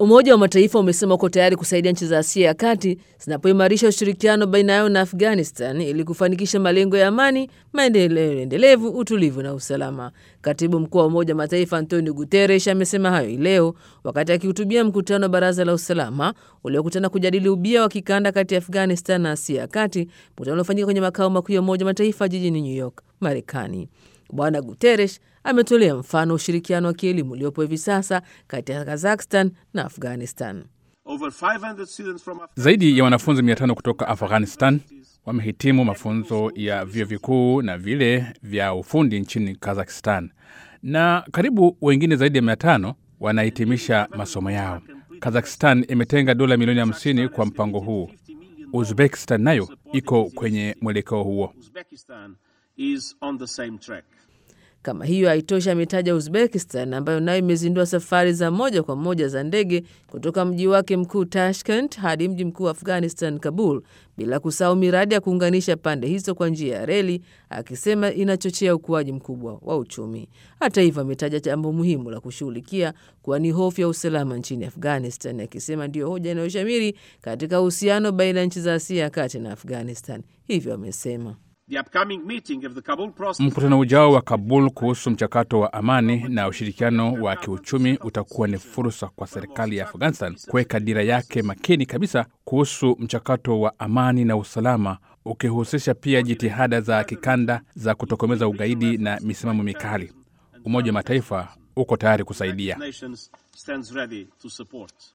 Umoja wa Mataifa umesema uko tayari kusaidia nchi za Asia ya kati zinapoimarisha ushirikiano baina yao na Afghanistan ili kufanikisha malengo ya amani, maendeleo endelevu, utulivu na usalama. Katibu mkuu wa Umoja wa Mataifa Antonio Guterres amesema hayo hii leo wakati akihutubia mkutano wa Baraza la Usalama uliokutana kujadili ubia wa kikanda kati ya Afghanistan na Asia ya kati, mkutano uliofanyika kwenye makao makuu ya Umoja wa Mataifa jijini New York, Marekani. Bwana Guterres ametolea mfano ushirikiano wa kielimu uliopo hivi sasa kati ya Kazakhstan na Afghanistan. Zaidi ya wanafunzi 500 kutoka Afghanistan wamehitimu mafunzo ya vyuo vikuu na vile vya ufundi nchini Kazakhstan, na karibu wengine zaidi ya 500 wanahitimisha masomo yao. Kazakhstan imetenga dola milioni 50 kwa mpango huu. Uzbekistan nayo iko kwenye mwelekeo huo. Kama hiyo haitoshi, ametaja Uzbekistan ambayo nayo imezindua safari za moja kwa moja za ndege kutoka mji wake mkuu Tashkent hadi mji mkuu wa Afghanistan, Kabul, bila kusahau miradi ya kuunganisha pande hizo kwa njia ya reli, akisema inachochea ukuaji mkubwa wa uchumi. Hata hivyo, ametaja jambo muhimu la kushughulikia kuwa ni hofu ya usalama nchini Afghanistan, akisema ndiyo hoja inayoshamiri katika uhusiano baina ya nchi za Asia ya kati na Afghanistan. Hivyo amesema Mkutano ujao wa Kabul kuhusu mchakato wa amani na ushirikiano wa kiuchumi utakuwa ni fursa kwa serikali ya Afghanistan kuweka dira yake makini kabisa kuhusu mchakato wa amani na usalama, ukihusisha pia jitihada za kikanda za kutokomeza ugaidi na misimamo mikali. Umoja wa Mataifa uko tayari kusaidia.